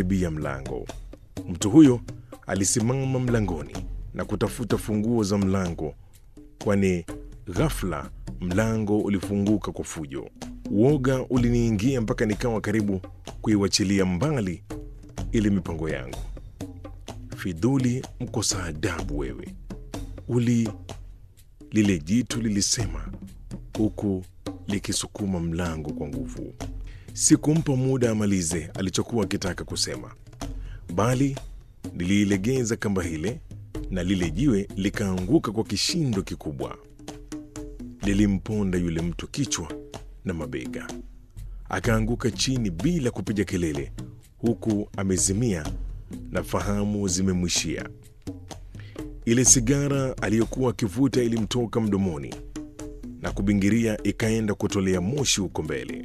kukaribia mlango. Mtu huyo alisimama mlangoni na kutafuta funguo za mlango, kwani ghafla mlango ulifunguka kwa fujo. Uoga uliniingia mpaka nikawa karibu kuiwachilia mbali ile mipango yangu. Fidhuli, mkosa adabu wewe! Uli, lile jitu lilisema huku likisukuma mlango kwa nguvu. Sikumpa muda amalize alichokuwa akitaka kusema, bali niliilegeza kamba ile na lile jiwe likaanguka kwa kishindo kikubwa. Lilimponda yule mtu kichwa na mabega, akaanguka chini bila kupiga kelele, huku amezimia na fahamu zimemwishia. Ile sigara aliyokuwa akivuta ilimtoka mdomoni na kubingiria ikaenda kutolea moshi huko mbele.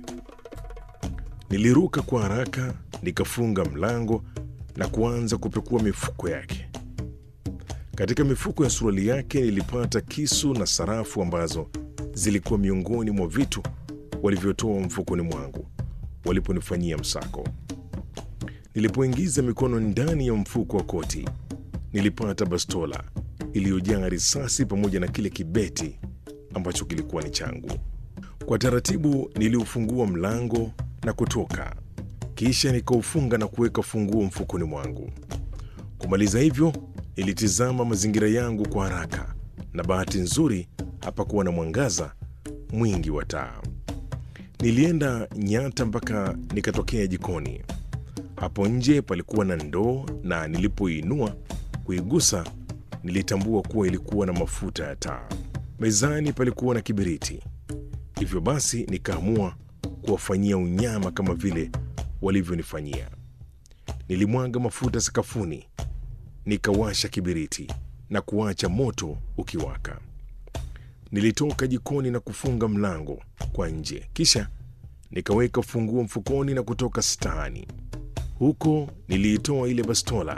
Niliruka kwa haraka nikafunga mlango na kuanza kupekua mifuko yake. Katika mifuko ya suruali yake nilipata kisu na sarafu ambazo zilikuwa miongoni mwa vitu walivyotoa mfukoni mwangu waliponifanyia msako. Nilipoingiza mikono ndani ya mfuko wa koti, nilipata bastola iliyojaa risasi pamoja na kile kibeti ambacho kilikuwa ni changu. Kwa taratibu niliufungua mlango na kutoka, kisha nikaufunga na kuweka funguo mfukoni mwangu. Kumaliza hivyo, nilitizama mazingira yangu kwa haraka, na bahati nzuri hapakuwa na mwangaza mwingi wa taa. Nilienda nyata mpaka nikatokea jikoni. Hapo nje palikuwa na ndoo, na nilipoinua kuigusa, nilitambua kuwa ilikuwa na mafuta ya taa. Mezani palikuwa na kibiriti, hivyo basi nikaamua kuwafanyia unyama kama vile walivyonifanyia. Nilimwaga mafuta sakafuni, nikawasha kibiriti na kuacha moto ukiwaka. Nilitoka jikoni na kufunga mlango kwa nje, kisha nikaweka funguo mfukoni na kutoka staani. Huko niliitoa ile bastola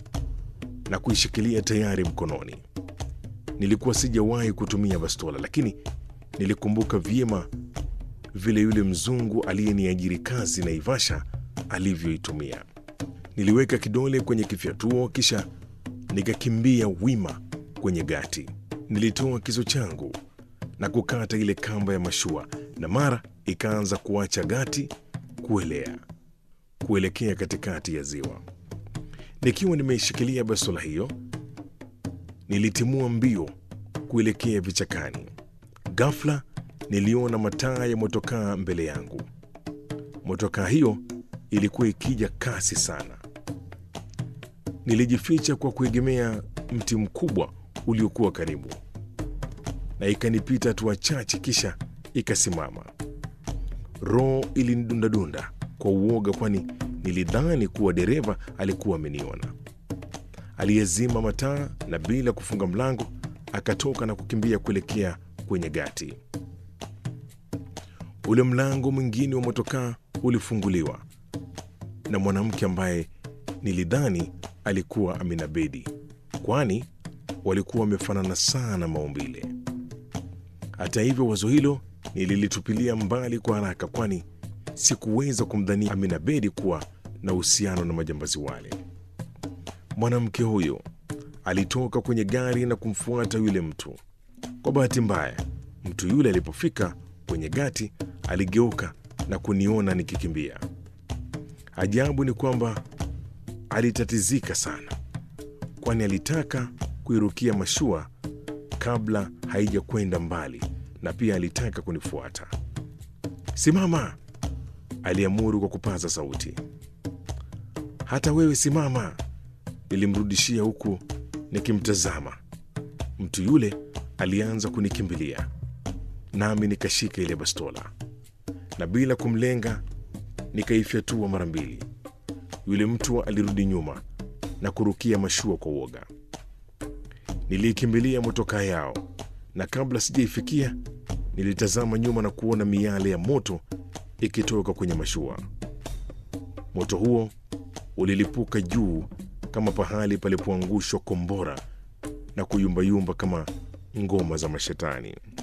na kuishikilia tayari mkononi. Nilikuwa sijawahi kutumia bastola, lakini nilikumbuka vyema vile yule mzungu aliyeniajiri kazi Naivasha alivyoitumia. Niliweka kidole kwenye kifyatuo, kisha nikakimbia wima kwenye gati. Nilitoa kisu changu na kukata ile kamba ya mashua, na mara ikaanza kuacha gati kuelea kuelekea katikati ya ziwa. Nikiwa nimeishikilia bastola hiyo, nilitimua mbio kuelekea vichakani. Ghafla niliona mataa ya motokaa mbele yangu. Motokaa hiyo ilikuwa ikija kasi sana. Nilijificha kwa kuegemea mti mkubwa uliokuwa karibu, na ikanipita hatua chache, kisha ikasimama. Roho ilinidundadunda kwa uoga, kwani nilidhani kuwa dereva alikuwa ameniona. Aliyezima mataa na bila kufunga mlango akatoka na kukimbia kuelekea kwenye gati. Ule mlango mwingine wa motokaa ulifunguliwa na mwanamke ambaye nilidhani alikuwa Amina Bedi, kwani walikuwa wamefanana sana maumbile. Hata hivyo, wazo hilo nililitupilia mbali kwa haraka, kwani sikuweza kumdhania Amina Bedi kuwa na uhusiano na majambazi wale. Mwanamke huyo alitoka kwenye gari na kumfuata yule mtu. Kwa bahati mbaya, mtu yule alipofika kwenye gati aligeuka na kuniona nikikimbia. Ajabu ni kwamba alitatizika sana, kwani alitaka kuirukia mashua kabla haijakwenda mbali, na pia alitaka kunifuata. Simama, aliamuru kwa kupaza sauti. Hata wewe simama, nilimrudishia huku nikimtazama. Mtu yule alianza kunikimbilia, nami nikashika ile bastola na bila kumlenga nikaifyatua mara mbili. Yule mtu alirudi nyuma na kurukia mashua kwa uoga. Niliikimbilia motokaa yao, na kabla sijaifikia nilitazama nyuma na kuona miale ya moto ikitoka kwenye mashua. Moto huo ulilipuka juu kama pahali palipoangushwa kombora na kuyumbayumba kama ngoma za mashetani.